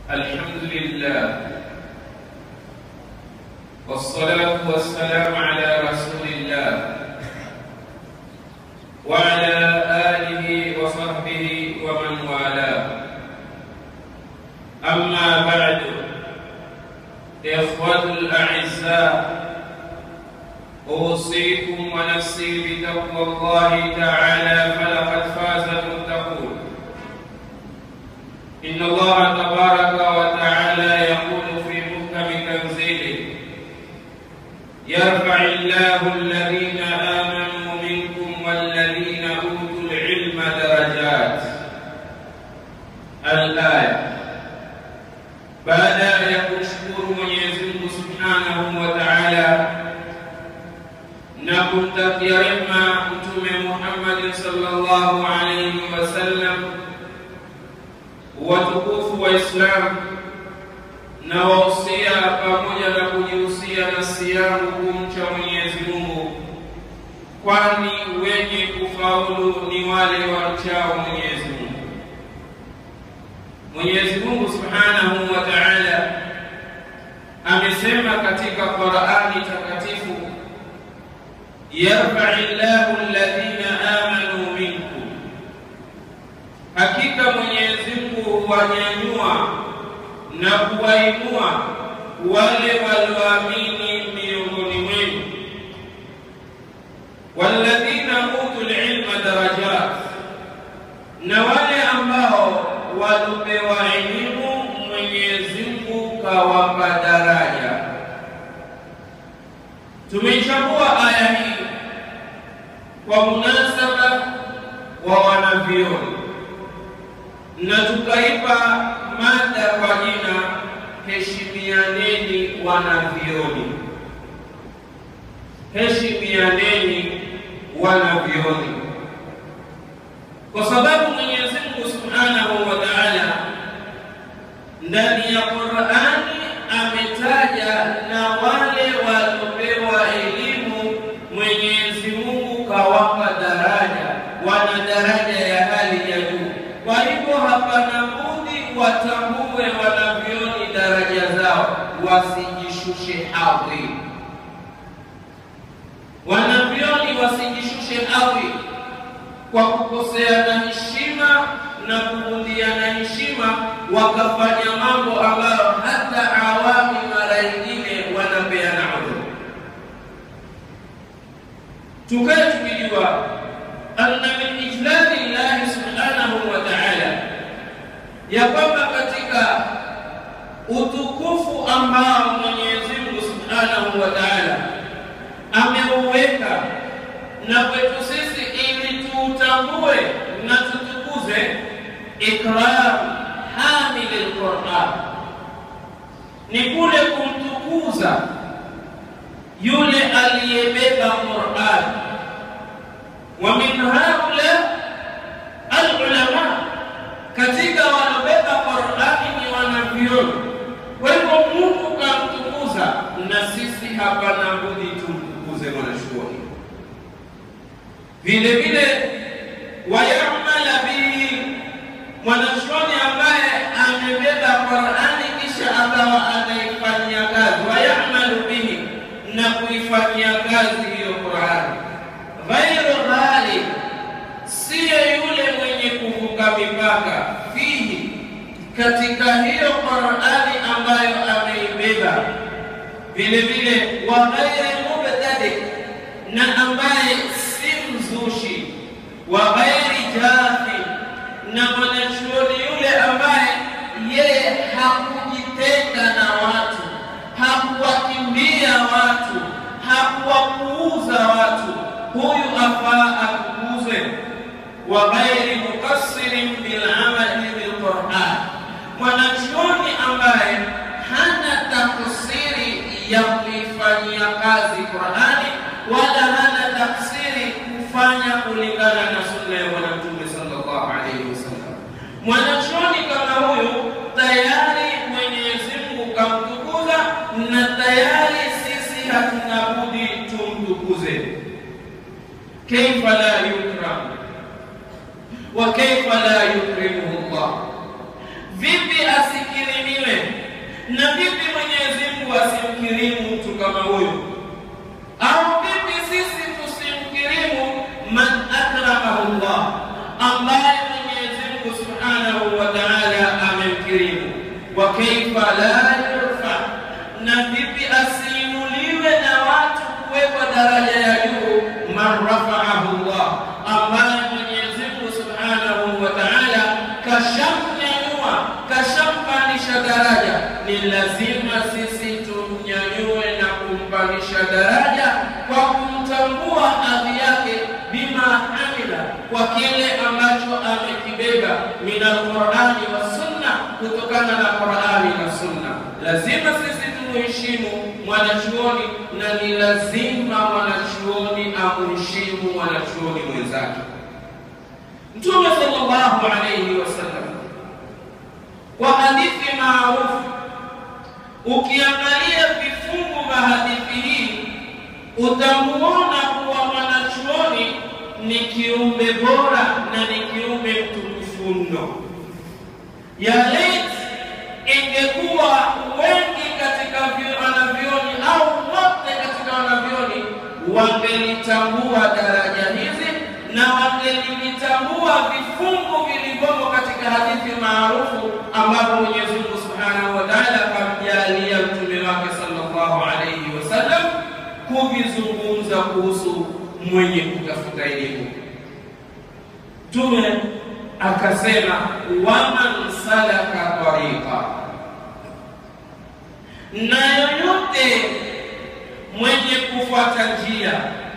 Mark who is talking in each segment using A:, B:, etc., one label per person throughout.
A: الحمد لله والصلاة والسلام على رسول الله وعلى آله وصحبه ومن والاه أما بعد إخوة الأعزاء أوصيكم ونفسي بتقوى الله تعالى فلقد فاز المتقون إن الله تبارك وتعالى يقول في محكم تنزيله يرفع الله الذين آمنوا منكم والذين أوتوا العلم درجات الآية baada ya kumshukuru Mwenyezi Mungu Subhanahu wa Ta'ala na kumtakia rehema Mtume Muhammad sallallahu alayhi wasallam, watukufu wa Islam na wahusia pamoja na kujihusia nafsi yangu kumcha Mwenyezi Mungu, kwani wenye kufaulu ni wale wamchao Mwenyezi Mungu. Mwenyezi Mungu Subhanahu wa Ta'ala amesema katika Qur'ani takatifu, yarfa'i llahu alladhina amanu minkum, hakika Mwenyezi Mungu huwanyanyua na kuwainua wale walioamini miongoni mwenu, walladhina utul ilma darajat, na wale ambao walopewa elimu Mwenyezi Mungu kawapa daraja. Tumeichambua aya hii kwa munasaba wa wanavyoni na tukaipa mada kwa jina heshimianeni wanavyoni, heshimianeni wanavyoni, kwa sababu Mwenyezi Mungu Subhanahu wa Ta'ala ndani ya Qur'ani ametaja na wale waliopewa elimu, Mwenyezi Mungu kawapa daraja, wana daraja ya hali ya juu. Kwa hivyo hapana budi watambue wanavyoni daraja zao, wasijishushe hadhi. Wanavyoni wasijishushe hadhi kwa kukoseana heshima na kuvundiana heshima, wakafanya mambo ambayo hata awami mara nyingine wanapeana udhuru. Tukae tukijua anna min ijlali llahi subhanahu wa ta'ala, ya kwamba katika utukufu ambao Mwenyezi Mungu subhanahu wa ta'ala ameuweka na kwetu sisi ili tuutambue na tutukuze ikram hamili lquran, ni kule kumtukuza yule aliyebeba Quran. Wa min haula alulama, katika wanaobeba Qurani ni wanavyoni. Kwa hivyo Mungu kamtukuza, na sisi hapana budi tumtukuze mwanachuoni vile vile wayamala bihi, mwanachuoni ambaye amebeba Qurani kisha akawa anaifanyia kazi, wayamalu bihi, na kuifanyia kazi hiyo Qurani, ghairu ghali, siyo yule mwenye kuvuka mipaka, fihi, katika hiyo Qurani ambayo ameibeba, vile vile wa ghairi mubtadi, na ambaye mzushi wa ghairi jafi, na mwanachuoni yule ambaye yeye hakujitenga na watu, hakuwakimbia watu, hakuwapuuza watu, huyu afaa atukuzwe. Wa ghairi mukassirin bilamali bilquran, mwanachuoni ambaye hana taksiri ya kuifanyia kazi Qurani wala hana taksiri kufanya kulingana na sunna ya Bwana Mtume sallallahu alaihi wasallam. Mwanachuoni kama huyu tayari Mwenyezi Mungu kamtukuza, na tayari sisi hatuna budi tumtukuze. Kaifa la yukram wa kaifa la yukrimuhu Allah, vipi asikirimiwe wasimkirimu mtu kama huyo? Au vipi sisi tusimkirimu man akramahu Allah, ambaye Mwenyezi Mungu Subhanahu wa Ta'ala amemkirimu? Wa kaifa la yurfa, na vipi asiinuliwe na watu kuwekwa daraja ya juu? Man rafa'ahu Allah, ambaye Mwenyezi Mungu Subhanahu wa Ta'ala kashamnyanyua, kashampandisha daraja. Ni lazima sisi tumnyanyue na kumpandisha daraja kwa kumtambua hadhi yake, bima amila, kwa kile ambacho amekibeba min alqurani wa sunna, kutokana na Qurani na Sunna. Lazima sisi tumuheshimu mwanachuoni na ni lazima mwanachuoni amuheshimu mwanachuoni mwenzake. Mtume sallallahu alayhi wasallam kwa hadithi maarufu, ukiangalia vifungu vya hadithi hii utamuona kuwa mwanachuoni ni kiumbe bora na ni kiumbe mtukufu mno. Ya lait ingekuwa wengi katika wanavyoni au wote katika wanavyoni wangelitambua daraja hizi na wangelitambua vifungu vilivyomo katika hadithi maarufu ambapo Mwenyezi Mungu Subhanahu wa Ta'ala akamjalia mtume wake sallallahu alayhi wasallam kuvizungumza kuhusu mwenye kutafuta elimu. Mtume akasema, waman salaka tariqa, na yoyote mwenye kufuata njia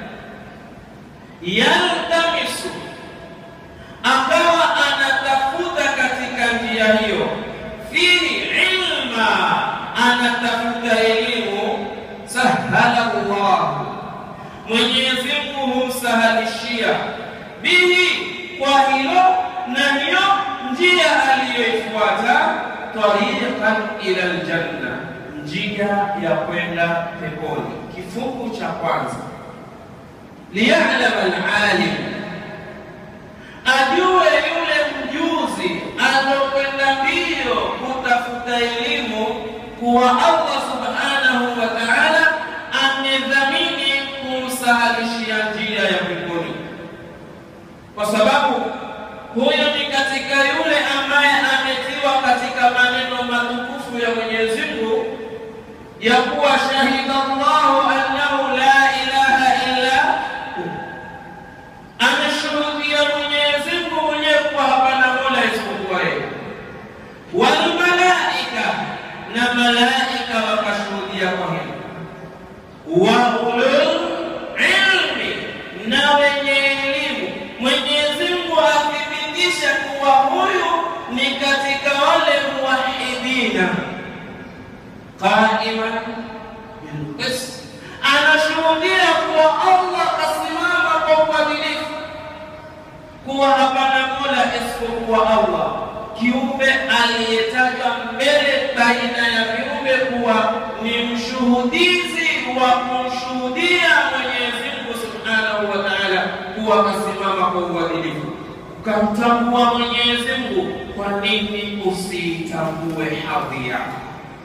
A: yaltamisu, akawa anatafuta katika njia hiyo, fihi ilma, anatafuta elimu, sahala llahu, Mwenyezi Mungu humsahalishia bihi, kwa hilo na hiyo njia aliyoifuata, tariqan ila aljanna, njia ya kwenda peponi. Kifungu cha kwanza liyalama alalim, ajue yule mjuzi alokwenda mbio kutafuta elimu kuwa Allah subhanahu wa ta'ala amedhamini kumsahalishia njia ya peponi, kwa sababu huyo ni katika yule ambaye ametiwa katika maneno matukufu ya Mwenyezi Mungu ya kuwa shahida Allahu annahu la ilaha illa ameshuhudia Mwenyezi Mungu mwenyewe kuwa hapana mola isipokuwa yeye, wal malaika, na malaika wakashuhudia kwa hilo, wa ulul ilmi, na wenye elimu. Mwenyezi Mungu athibitisha kuwa huyu ni katika wale muwahidina, qaiman bilqist, anashuhudia kuwa Allah kasimama kwa uadilifu kuwa hapana mola isipokuwa Allah, kiumbe aliyetajwa mbele baina ya viumbe kuwa ni mshuhudizi wa kumshuhudia Mwenyezi Mungu Subhanahu wa Ta'ala kuwa kasimama kwa uadilifu. Ukamtambua Mwenyezi Mungu, kwa nini usiitambue hadhi yako?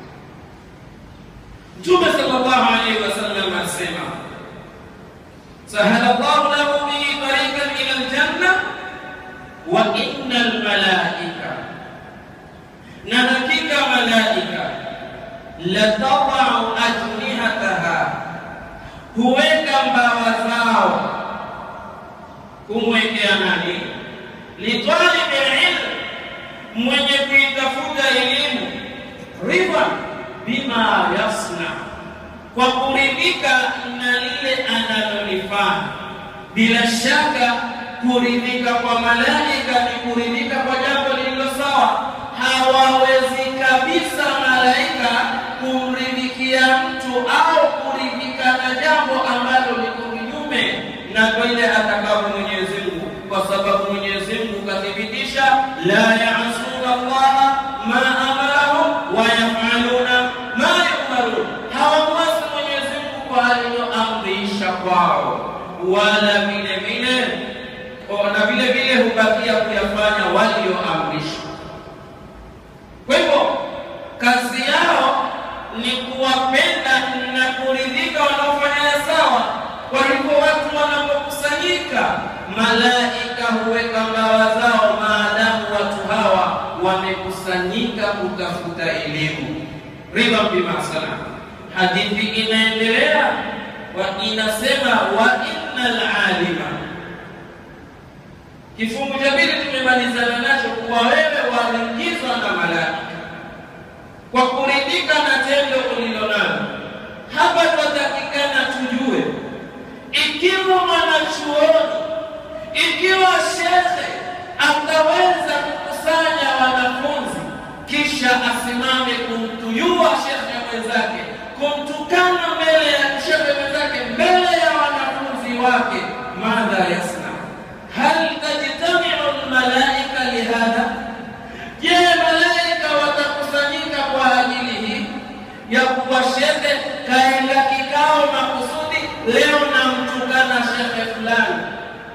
A: Mtume sallallahu alaihi wasallam asema sahala Allahu lahu bihi tariqan ila aljanna wa inna almalaika, na hakika malaika latadau ajnihataha, huweka mbawa zao kumwekea nani? Litalibi ilm, mwenye kuitafuta elimu, ridha bima yasna, kwa kuridhika na lile analolifanya. Bila shaka kuridhika kwa malaika ni kuridhika kwa jambo lililo sawa. Hawawezi kabisa malaika kumridhikia mtu au kuridhika na jambo ambalo liko kinyume na vile atakavyo Mwenyezi Mungu, kwa sababu Mwenyezi Mungu kathibitisha, la yaasuna Allaha ma amarahum wa yafaluna ma yumarun, hawamwasi Mwenyezi Mungu kwa aliyoamrisha kwao, wala vile vile na vile vile hubakia kuyafanya walioamrishwa. Kwa hivyo kazi yao ni kuwapenda Kwa hivyo watu wanapokusanyika, malaika huweka mbawa zao, maadamu watu hawa wamekusanyika kutafuta elimu. Ridha bima sana. Hadithi inaendelea wa inasema wa innal alima. Kifungu cha pili tumemalizana nacho, kuwa wewe waingizwa na malaika kwa kuridhika na tendo ulilonalo. Hapa twatakikana tujue ikiwa mwanachuoni, ikiwa shekhe ataweza kukusanya wanafunzi kisha asimame kumtuyua shekhe mwenzake, kumtukana mbele ya shekhe mwenzake, mbele ya wanafunzi wake, madha yasna hal tajtamiu lmalaika lihadha? Je, malaika watakusanyika kwa ajili hii ya kuwa shekhe kaenda kikao makusudi, leo namtukana shekhe fulani.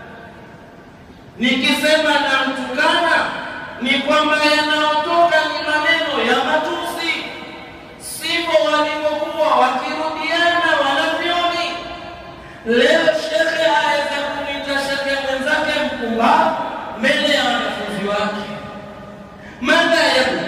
A: Nikisema namtukana ni kwamba yanayotoka ni maneno ya matusi, sivyo walivyokuwa wakirudiana wanavyoni. Leo shekhe aweza kumwita shekhe mwenzake mpumbavu mbele ya wanafunzi wake. Madha yaku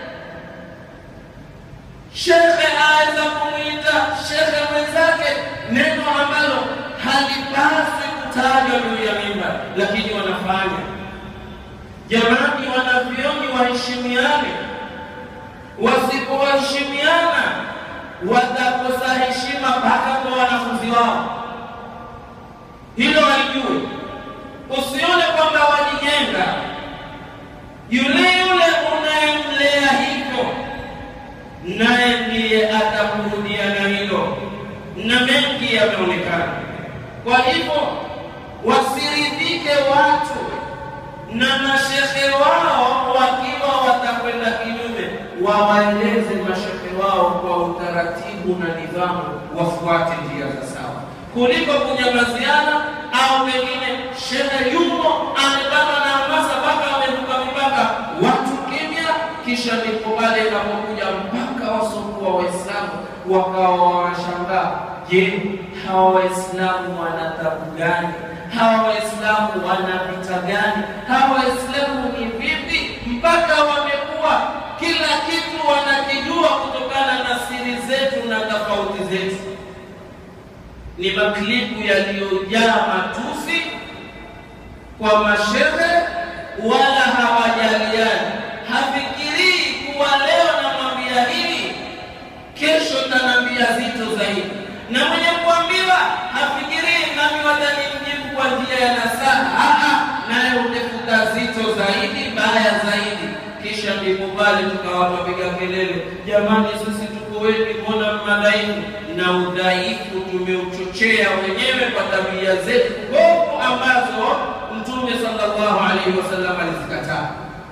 A: shekhe aweza kumwita shekhe mwenzake neno ambalo halipaswi kutajwa juu ya mimba, lakini wanafanya. Jamani, wanavyoni waheshimiane, wasipowaheshimiana watakosa heshima mpaka kwa wanafunzi wao. Hilo walijue, usione kwamba wajijenga. Yule yule unayemlea hivyo, naye ndiye atakurudia na hilo, na mengi yameonekana. Kwa hivyo wasiridhike watu na mashehe wao wakiwa watakwenda kinyume, wawaeleze mashehe wao kwa utaratibu na nidhamu, wafuate njia za sawa, kuliko kunyamaziana au pengine shehe yumo amepata na hamasa mpaka amevuka mipaka, watu kimya, kisha ndipo pale inapokuja mpaka wasokuwa Waislamu wakawa wanashangaa, je, hawa Waislamu wana tabu gani? hawa Waislamu wana vita gani? Hawa Waislamu ni vipi mpaka wamekuwa kila kitu wanakijua kutokana na siri zetu na tofauti zetu? Ni maklipu yaliyojaa matusi kwa mashehe, wala hawajaliani. Hafikirii kuwa leo namwambia hili, kesho tanambia zito zaidi, na mwenye kuambiwa hafikirii nami watanimjibu kwa njia ya nasaha, naye utafuta zito zaidi, baya zaidi. Kisha ndipo pale tukawapiga kelele, jamani, sisi tuko wengi, mbona madhaifu? Na udhaifu tumeuchochea wenyewe kwa tabia zetu bovu ambazo Mtume sallallahu alaihi wasallam alizikataa.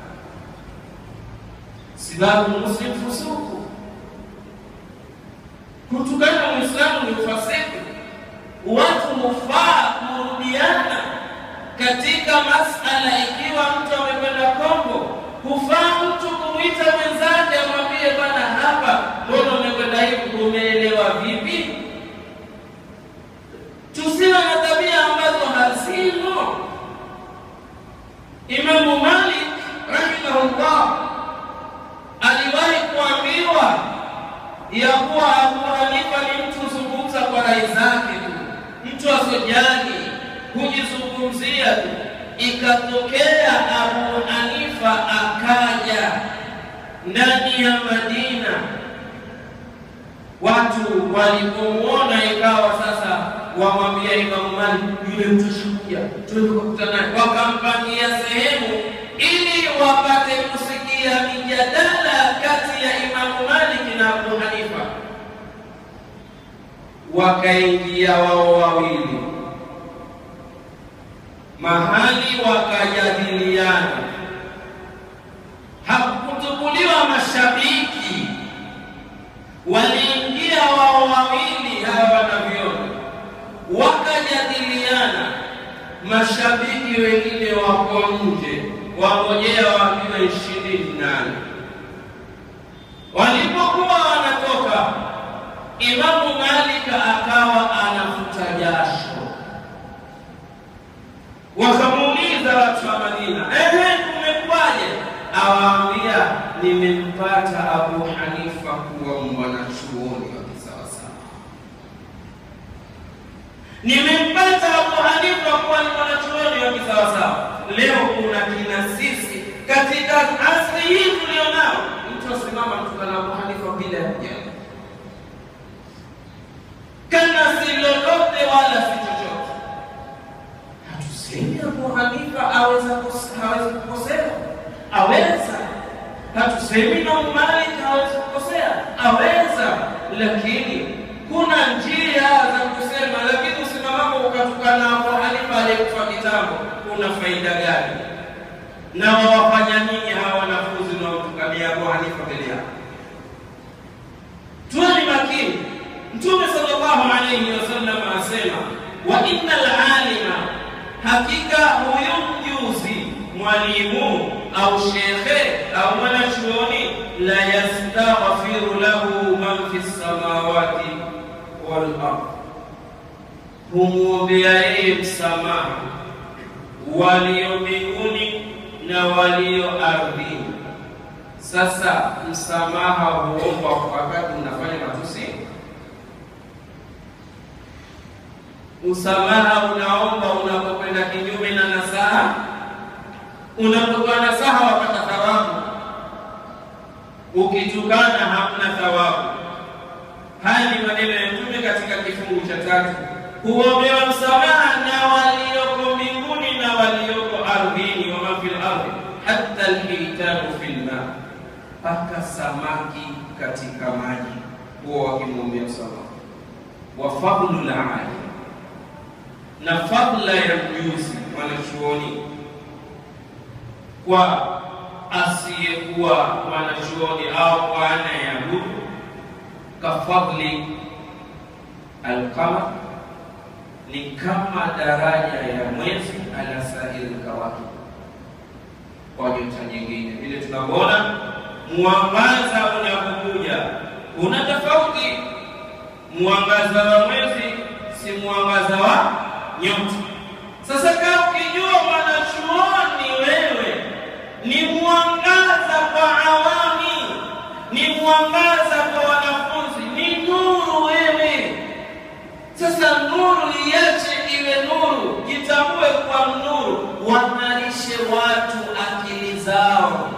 A: Sibabu muslim fusuku, kutukana Muislamu ni ufasiku. Watu hufaa kurudiana katika masala. Ikiwa mtu amekwenda Kongo, hufaa mtu kumwita mwenzake amwambie, bwana, hapa mbona umekwenda hivi, umeelewa vipi? Tusiwe na tabia ambazo hazimo. Imamu Malik rahimahullah aliwahi kuambiwa ya kuwa Abu Hanifa ni mtu zungumza kwa rai zake tu, mtu asojali hujizungumzia tu. Ikatokea Abu Hanifa akaja ndani ya Madina, watu walipomuona ikawa sasa wamwambia Imamu Malik, yule mtu ashakuja, tulikutana naye, wakampangia sehemu ili wapate kusikia mijadala kati ya Imamu Malik na Abu Hanifa. Wakaingia wao wawili mahali wakajadiliana, hakutukuliwa mashabiki, waliingia wao wawili hawa wanavyona, wakajadiliana. Mashabiki wengine wako nje, wangojea waambiwe ishirini nane. Walipokuwa wanatoka, Imamu Malik akawa anafuta jasho Abu Hanifa kuwa mwanachuoni wa kisawasawa, nimempata Abu Hanifa kuwa ni mwanachuoni wa kisawasawa. Leo kuna kina sisi katika asri hii tulionao, mtu asimama mtukana Abu Hanifa bila ya kujali, kana si lolote wala si chochote. Hatusemi Abu Hanifa aweza kose- hawezi kukosea, aweza. Hatusemi Imam Malik hawezi kukosea, aweza, lakini kuna njia za kusema. Lakini usimamapo ukatukana Abu Hanifa aliyekufa kitambo, kuna faida gani? na wawafanya nini hawa wanafunzi wanaotukania Abu Hanifa mbele yao? Tuweni makini. Mtume sallallahu alayhi wasallam asema, wa innal alima, hakika huyu mjuzi, mwalimu au shekhe au mwanachuoni, la yastaghfiru lahu man fi samawati wal ard, humwombea yeye msamaha walio mbinguni na walio ardhini. Sasa msamaha huombwa wakati unafanya matusi? Msamaha unaomba unapokwenda kinyume na nasaha? Unapotoa nasaha wapata thawabu, ukitukana hamna thawabu. Haya ni maneno ya Mtume katika kifungu cha tatu, huombewa msamaha na walioko mbinguni na walioko ardhini, wama fil ardhi hatta alhitanu fil ma, mpaka samaki katika maji huwa wakimwombea msamaha. Wa fadlu lali, na fadla ya mjuzi mwanachuoni kwa asiyekuwa mwanachuoni au kwa anayeabudu kafadli alqamar, ni kama daraja ya mwezi ala sahili kawakib, kwa nyota nyingine. Vile tunavyoona mwangaza unapokuja una tofauti. Mwangaza wa mwezi si mwangaza wa nyota. Sasa kama ukijua mwanachuoni wewe ni mwangaza kwa awami, ni mwangaza kwa wanafunzi, ni nuru wewe. Sasa nuru iache iwe nuru, jitambue kwa nuru, wang'arishe watu akili zao,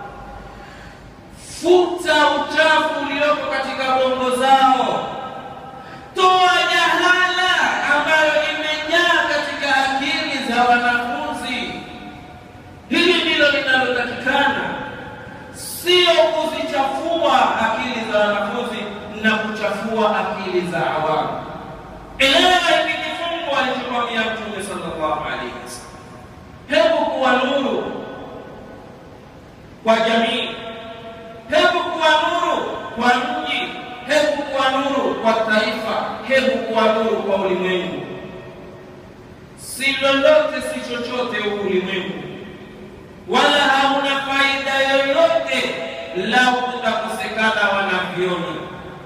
A: futa uchafu ulioko katika bongo zao, toa jahala ambayo imejaa katika akili za wanafunzi. Hili ndilo linalotakikana, sio kuzichafua akili za wanafunzi na kuchafua akili za awamu. Elewa hiki kifungu alichokwambia Mtume sallallahu alaihi wasallam, hebu kuwa nuru kwa jamii, hebu kuwa nuru kwa mji, hebu kuwa nuru kwa taifa, hebu kuwa nuru kwa ulimwengu. Si lolote si chochote huku ulimwengu, wala hauna faida yoyote lau kutakosekana wanavyoni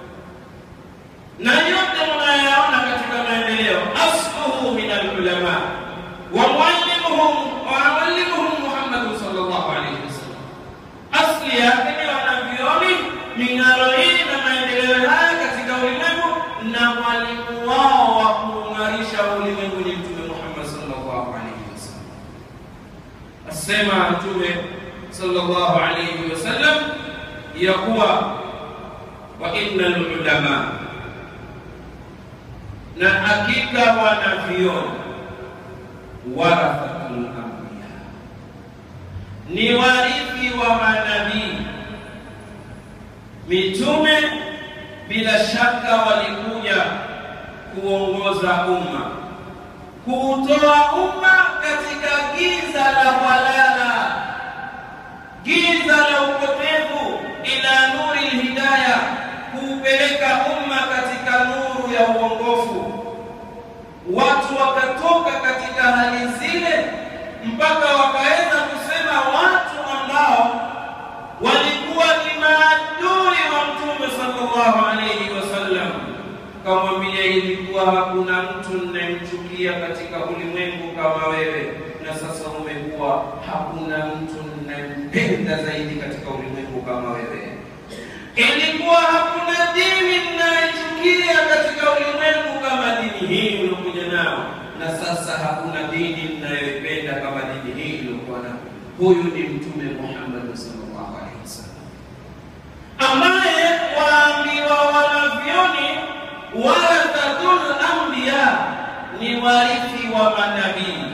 A: na yote mnayaona katika maendeleo, asluhu min alulama wa muallimuhum wa muallimuhum Muhammad sallallahu alayhi wasallam, asli yake ni wanavyoni, ming'aro hii na maendeleo haya katika ulimwengu, na mwalimu wao wa kuungarisha ulimwengu ni Mtume Muhammad sallallahu alayhi wasallam. Asema Mtume sallallahu alayhi wasallam ya kuwa wa innal ulama na hakika wanavyoni warathatul anbiya, ni warithi wa manabii. Mitume bila shaka walikuja kuongoza umma, kuutoa umma katika giza la walala, giza la upotevu, ila nuri lhidaya, kuupeleka umma katika nuru ya uongofu. Watu wakatoka katika hali zile mpaka wakaweza kusema watu ambao walikuwa ni maadui wa Mtume sallallahu alaihi wasallam, kamwambia ilikuwa hakuna mtu ninayemchukia katika ulimwengu kama wewe, na sasa umekuwa hakuna mtu ninayempenda zaidi katika ulimwengu kama wewe. ilikuwa hakuna dini mnayochukia katika ulimwengu kama dini hii uliokuja nao, na sasa hakuna dini mnayoipenda kama dini hii iliyokuwa nao. Huyu ni Mtume Muhammad sallallahu alaihi wasallam, ambaye waambiwa wanavyoni warathatul anbiya, ni warithi wa manabii.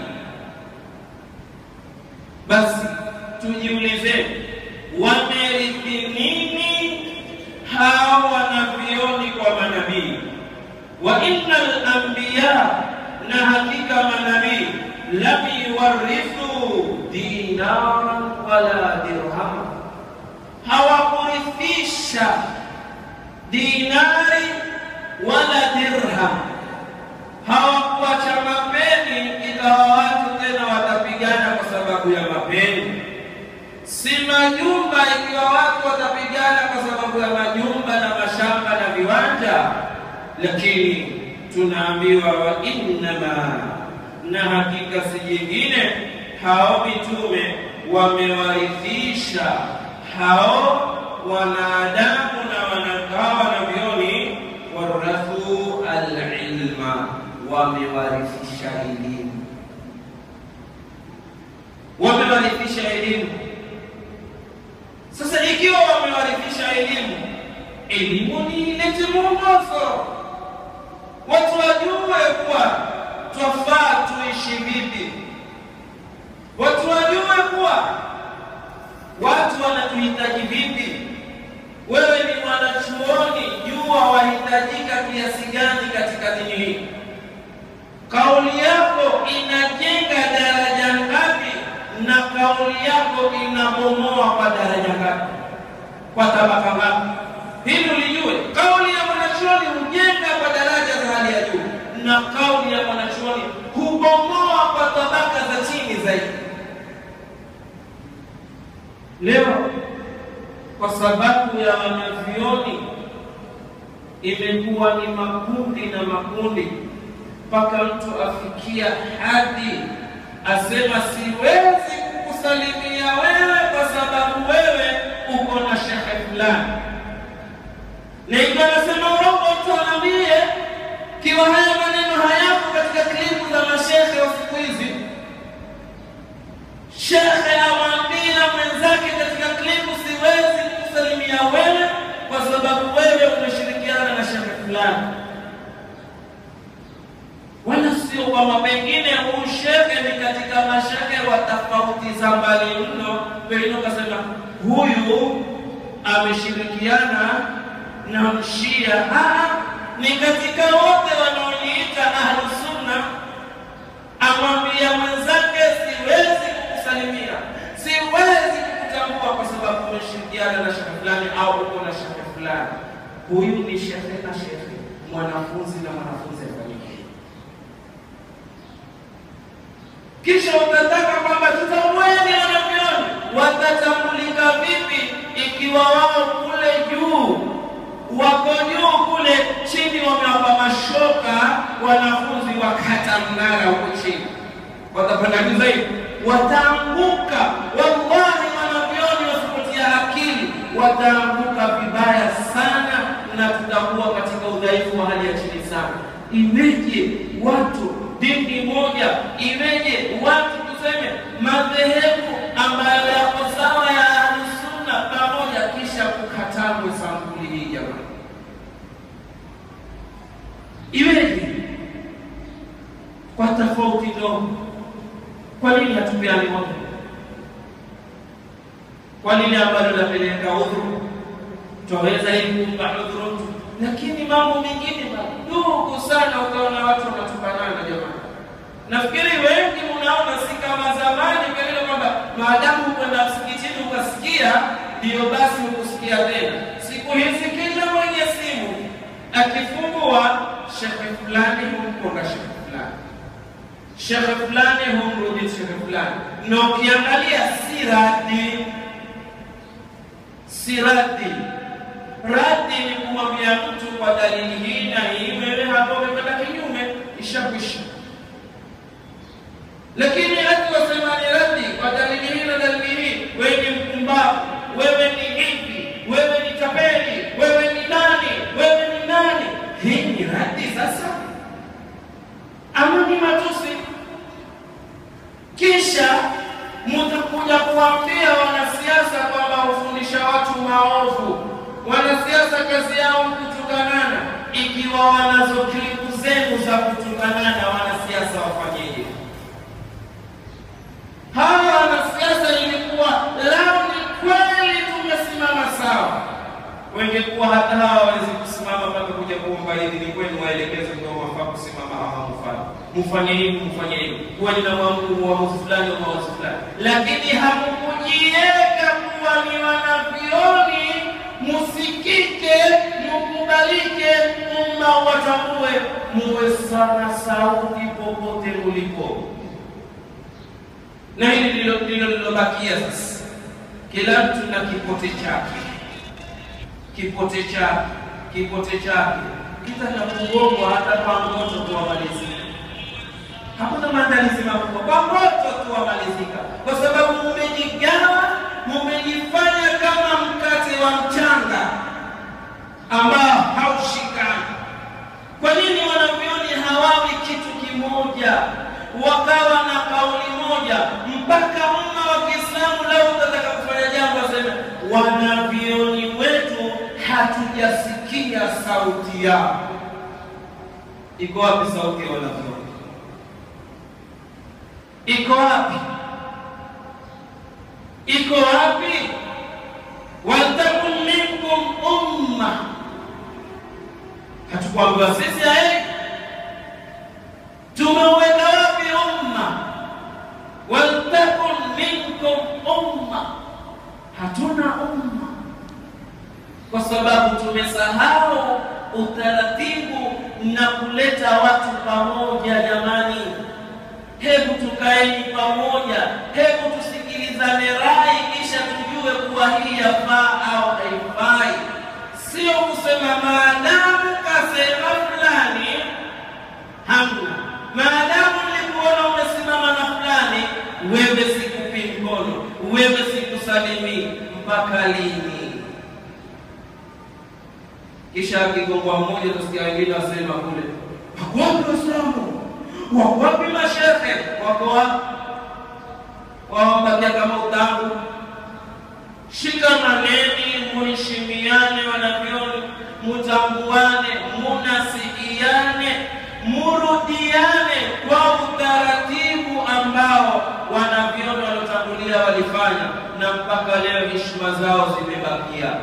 A: Basi tujiulize, wamerithi nini hawa wanavyoni kwa manabii? wa innal anbiya, na hakika manabii lam yuwarithu dinaran wala dirham, hawakurithisha dinari wala dirham, hawakuacha mapeni ikawa watu tena watapigana kwa sababu ya mapeni, si majumba ikiwa watu watapigana kwa sababu ya majumba na mashamba na viwanja, lakini tunaambiwa wa innama, na hakika si jingine, hao mitume wamewarithisha hao wanadamu na wanakawa na vioni, warathu alilma, wamewarithisha elimu, wamewarithisha elimu. Sasa ikiwa wamewarithisha elimu, elimu ni ilete mwongozo, watu wajue kuwa twafaa tuishi vipi, watu wajue kuwa watu wanatuhitaji vipi. Wewe ni mwanachuoni, jua wahitajika kiasi gani katika dini hii. Kauli yako inajenga daraja ngapi, na kauli yako inabomoa kwa daraja ngapi, kwa tabaka ngapi? Hili ulijue. Kauli ya mwanachuoni hujenga kwa daraja za hali ya juu, na kauli ya mwanachuoni hubomoa kwa tabaka za chini zaidi. Leo kwa sababu ya wanavyoni imekuwa ni makundi na makundi, mpaka mtu afikia hadi asema siwezi kukusalimia wewe kwa sababu wewe uko na shehe fulani, na ikiwa anasema urongo, mtu anaambie kiwa haya maneno hayako katika klipu za mashehe wa siku hizi, shekhe amwambia mwenzake katika klipu, siwezi kukusalimia wewe kwa sababu wewe umeshirikiana na shekhe fulani, wala sio kwamba pengine huu shekhe ni katika mashehe wa tofauti za mbali mno, pengine ukasema huyu ameshirikiana na mshia. Ah, ni katika wote wanaojiita ahlusunna, amwambia mwenzake siwezi kukusalimia, siwezi kukutambua kwa sababu umeshirikiana na shekhe fulani au uko na shekhe fulani. Huyu ni shekhe na shekhe, mwanafunzi na mwanafunzi afanyike. Kisha utataka kwamba tutamweni wanavyoni, watatambulika vipi ikiwa wao kule juu wako juu kule chini wamewapa mashoka wanafunzi wakata mnara huko chini, watapanda juu zaidi, wataanguka. Wallahi, wanavyoni wasipotia akili wataanguka vibaya sana, na tutakuwa katika udhaifu wa hali ya chini sana. Iweje watu dini moja, iweje watu tuseme madhehebu ambayo yako sawa ya Ahlusunna pamoja, kisha kukatangwe sampuli hii jamani? Iweje kwa tofauti ndogo? Kwa nini hatupeani moja? Kwa nini ambalo lapeleka udhuru twaweza hivi kumpa udhuru mtu, lakini mambo mengine madogo sana ukaona watu wanatukanana. Jamani, nafikiri wengi mnaona si kama zamani, pengine kwamba maadamu kwenda msikitini ukasikia ndiyo basi ukusikia tena. Siku hizi kila mwenye simu akifungua shekhe fulani humkonga shekhe fulani, shekhe fulani humrudi shekhe fulani, na ukiangalia si radi, si radi. Radi ni kumwambia mtu kwa dalili hii na hii, wewe hapo umekwenda kinyume, ishakwisha. Lakini hati wasema ni radi kwa dalili hii na dalili hii, wewe ni mpumbavu, wewe ni hivi, wewe ni tapeli, wanasiasa kazi yao kutukanana, ikiwa wanazo klipu zenu za kutukanana, wanasiasa wafanyeje? Hawa wanasiasa ilikuwa lao ni kweli tumesimama sawa, wengekuwa hata hawa wawezi kusimama mpaka kuja kuomba idhini kwenu, waelekeze ndio wafaa kusimama au hamufanye, mfanye hivi, mfanye hivi, kuwa nina uamuzi fulani au uamuzi fulani, lakini hamukujiweka kuwa ni wanavioni, musikike, mukubalike, umma watambue, muwe sana sauti popote mulipo na hili ndilo ndilo lilobakia sasa. Kila mtu na kipote chake, kipote chake, kipote chake kitaka kugongwa hata kwa moto tu wamalizika. Hakuna maandalizi makubwa, kwa moto tu wamalizika, kwa sababu mumejigawa, mumejifanya kama mkate wa mchanga ambao haushikani. Kwa nini wanavyoni hawawi kitu kimoja wakawa na kauli moja mpaka umma wa Kiislamu leo utataka kufanya jambo aseme wanavyoni wetu hatujasikia sauti yao. Iko wapi sauti ya wanavyoni? Iko wapi? Iko wapi? waltakun minkum umma, hatukuambiwa sisi ae tumeuweka wapi umma? waltakun minkum umma, hatuna umma kwa sababu tumesahau utaratibu na kuleta watu pamoja. Jamani, hebu tukaeni pamoja, hebu tusikilizane rai, kisha tujue kuwa hii yafaa au haifai, sio kusema maadamu kasema fulani hamna maadamu nilikuona umesimama na fulani, wewe sikupi mkono, wewe sikusalimii. Mpaka lini? Kisha akigongwa mmoja, utasikia wengine wasema kule, wako wapi Waislamu? Wako wapi mashehe? Wako wapi? Wawabakia kama utangu. Shikamaneni, muheshimiane, wanavyoni, mutambuane, munasikiane murudiane kwa utaratibu ambao wanavyoni waliotangulia walifanya, na mpaka leo heshima zao zimebakia.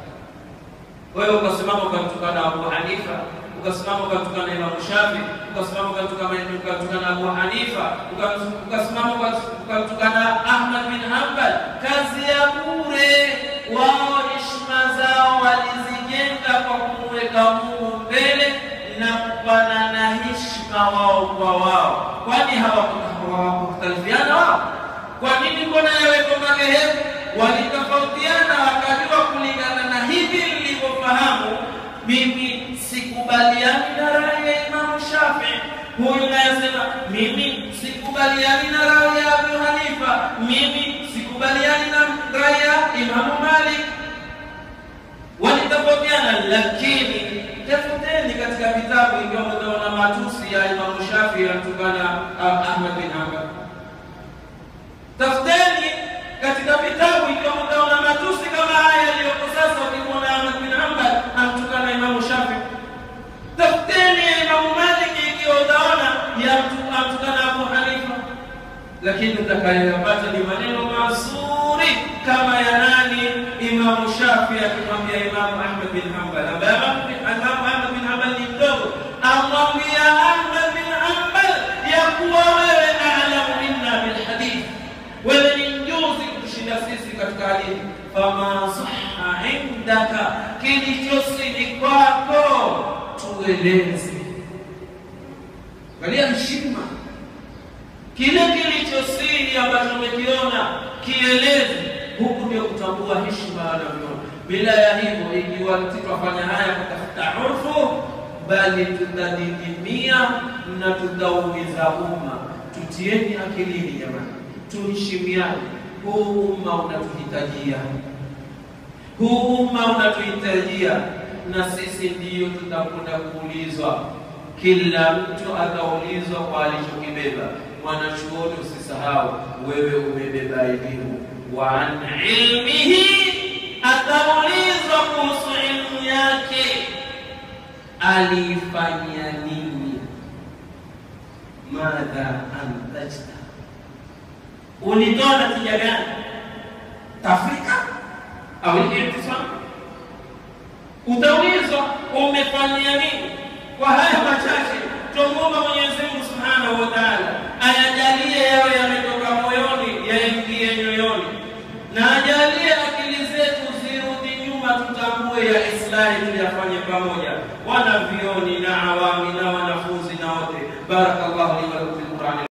A: Wewe ukasimama ukamtukana Abu Hanifa, ukasimama ukamtukana Imam Shafi, ukasimama ukamtukana Abu Hanifa, ukasimama ukamtukana Ahmad bin Hanbal, kazi ya bure. Wao heshima zao walizijenga kwa kumweka Mungu mbele na kupanana heshima wao kwa wao. Kwani hawakukhtalifiana wao? Kwa nini? Mbona yaweko madhehebu walitofautiana, wakajua kulingana na hivi nilivyofahamu mimi sikubaliani na rai ya Imamu Shafi, huyu nayesema mimi sikubaliani na rai ya Abu Hanifa, mimi sikubaliani na rai ya Imamu Malik. Walitofautiana, lakini tafuteni katika vitabu ikiwa mtaona matusi ya Imamu Shafi yanatokana Ahmad bin Hanbal. Tafuteni katika vitabu ikiwa mtaona matusi kama haya yaliyoko sasa, ukimwona Ahmad bin Hanbal anamtukana Imamu Shafi. Tafuteni ya Imamu Malik ikiwa utaona yamtukana Abu Hanifa, lakini utakayoyapata ni maneno mazuri kama ya nani? Imamu Shafi akimwambia Imamu Ahmad bin Hanbal ambaye Imamu Ahmad bin Hanbal ni mdogo, amwambia Ahmad bin Hanbal ya kuwa wewe alamu minna bilhadith, wewe ni mjuzi kutushinda sisi katika hadithi. Fama saha indaka, kilichosili kwako tueleze. Angalia heshima, kile kilichosiri ambacho umekiona kieleze. Huku ndio kutambua heshima wanavyoona. Bila ya hivyo, ikiwa tutafanya haya kutafuta urfu, bali tutadidimia na tutaumiza umma. Tutieni akilini jamani, tuheshimiane. Huu umma unatuhitajia, huu umma unatuhitajia, na sisi ndiyo tutakwenda kuulizwa. Kila mtu ataulizwa kwa alichokibeba. Mwanachuoni, usisahau wewe umebeba elimu wa an ilmihi, ataulizwa kuhusu ilmu yake. aliifanyia nini? Madha antajta, ulitoa natija gani? Tafrika au irtisam? Utaulizwa umefanyia nini? Kwa haya machache tumuomba Mwenyezi Mungu Subhanahu wa Ta'ala ayajalie yawe yametoka moyoni yaingie nyoyoni, na ajalie akili zetu zirudi nyuma, tutambue ya islahi tuyafanye pamoja, wanavyoni na awami na wanafunzi na wote. Barakallahu li wa lakum fil Qur'ani